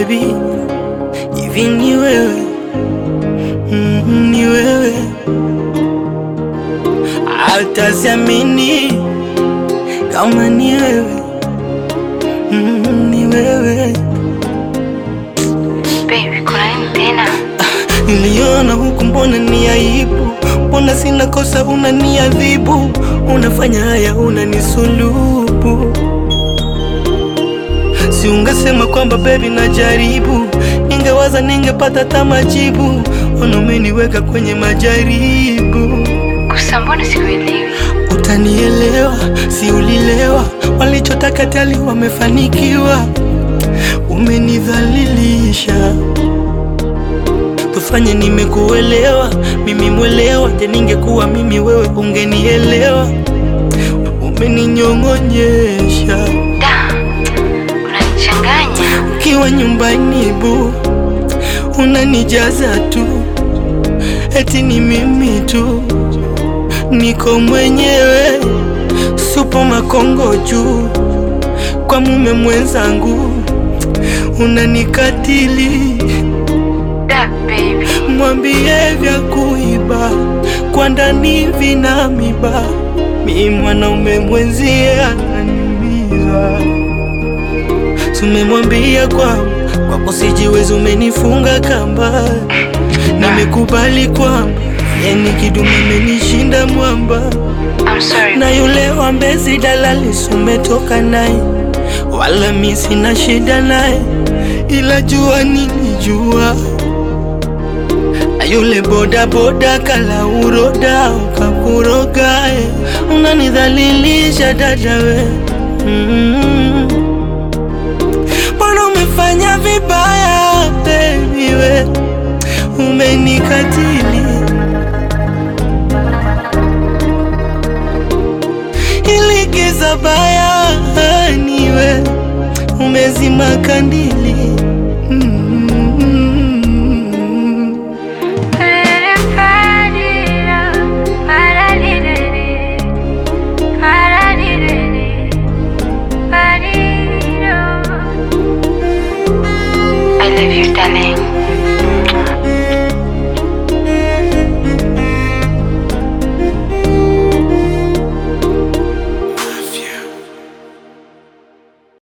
baby, hivi ni wewe mm, ni wewe hataziamini kama ni wewe mm, ni wewe Baby, kuna nini tena? Niliona huku, mbona ni aibu? Mbona sina kosa, unaniadhibu? Unafanya haya, unanisulubu. Si ungesema kwamba baby, najaribu, ningewaza ningepata hata majibu. Ona umeniweka kwenye majaribu. Kusa, mbona sikuelewi? Utanielewa, si ulilewa? Walichotaka tali wamefanikiwa, umenidhalilisha. Tufanye nimekuelewa, mimi mwelewa. Je, ningekuwa mimi wewe ungenielewa? Umeninyong'onyesha Da, unanichanganya. ukiwa nyumbani bu, unanijaza tu, eti ni mimi tu, niko mwenyewe, supo makongo juu, kwa mume mwenzangu unanikatili. Da, baby. Mwambie vya kuiba kwa ndani vina miba, mi mwanaume mwenzie ananiumiza. Tumemwambia kwamba kwako sijiwezi, umenifunga kamba. Nimekubali kwamba yeni kidume amenishinda mwamba, I'm sorry. na yule wa Mbezi dalali sumetoka naye, wala mi sina shida naye, ila jua nilijua na yule boda boda kala uroda ukakuroga, eh. unanidhalilisha dada we mm. Mbona umefanya vibaya baby we, umenikatili ili giza baya niwe umezima kandili mm.